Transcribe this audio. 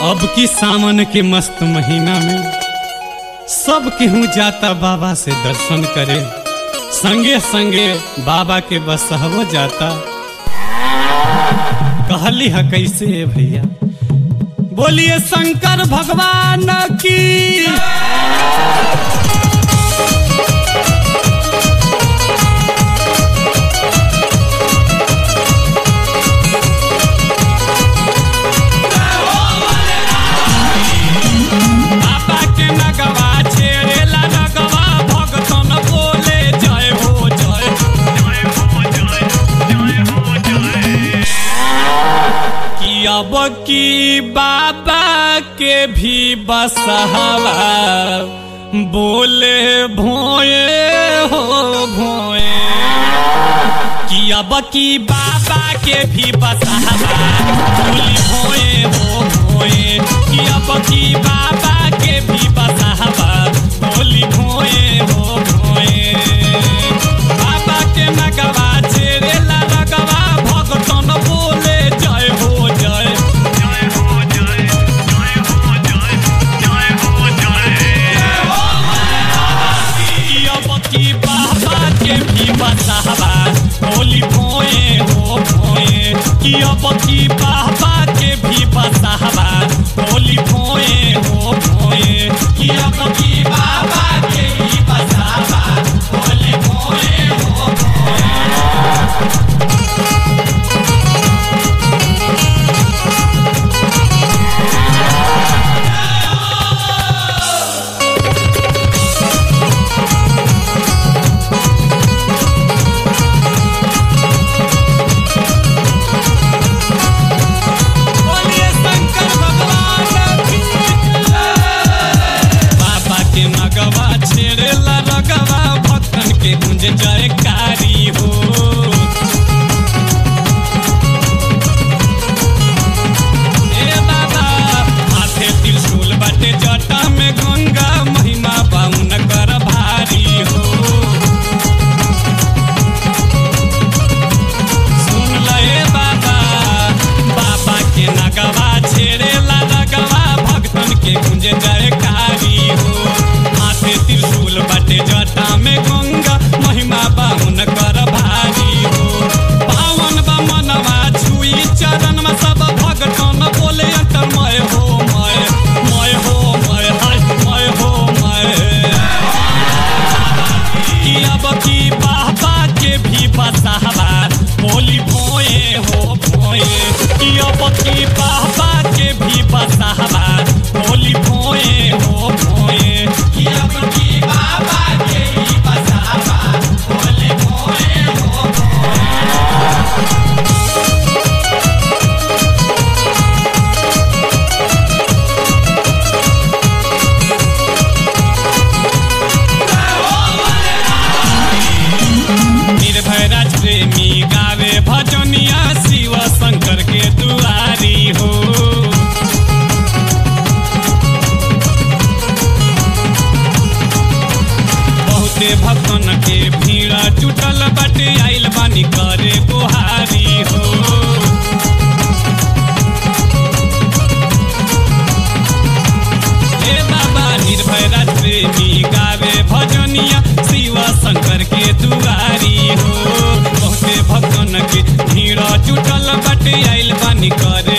अब की सावन के मस्त महीना में सब केहू जाता बाबा से दर्शन करे संगे संगे बाबा के बसहबो जाता कहली है कैसे है भैया बोलिए शंकर भगवान की बाबा के नगवा छेड़ेला नगवा भगतन बोले जय हो जय जय हो जय जय हो जय कि अब की बाबा के भी बसहवा बोले भोए हो भोए कि अब की बाबा के भी बसहवा बोली भोए हो भोए कि अब की बाबा के भी बसहवा बोली भोए हो भोए बाबा के नगवा छेड़ेला नगवा भगतन बोले जय हो जय जय हो जय जय हो जय जय हो जय कि अब की बाबा के भी बसहवा बोली भोए हो भोए कि अब की बाबा के भी बसहवा बोली भोए हो भोए कि अब की बाबा के भी बसहवा बोली भोए हो भोए बोलिए शंकर भगवान की जय। बाबा के नगवा छेड़ेला रगवा भक्तन के गुंज जयकारी हो ए बाबा हाथे त्रिशूल बाटे जटा में गंगा महिमा बाउन कर भारी हो सुन ले बाबा बाबा के नगवा छेड़ेला नगवा भक्तन के गुंजे जयकारी हो हाथे त्रिशूल बटे जटा में गंगा महिमा बाहुन कर भारी हो पावन बा मनवा छुई चरण में सब भगतन बोले अंतरमय हो मय मय हो मय हाय मय हो मय कि अब की बाबा के भी बसावा बोली भोए हो भोए कि अब की बाबा के भी बसावा बोली भोए हो भोए कि अब की बाबा के भी बसावा बोली भोए हो भोए निर्भय राज प्रेमी गावे भजनिया शिव शंकर के दुआरी हो बहुते भक्तन के भीड़ जुटल बाटे आइल बानी करे गुहारी हो हे बाबा निर्भय राज प्रेमी गावे भजनिया शिव शंकर के दुआरी हो बहुते भक्तन के भीड़ जुटल बाटे आइल बानी करे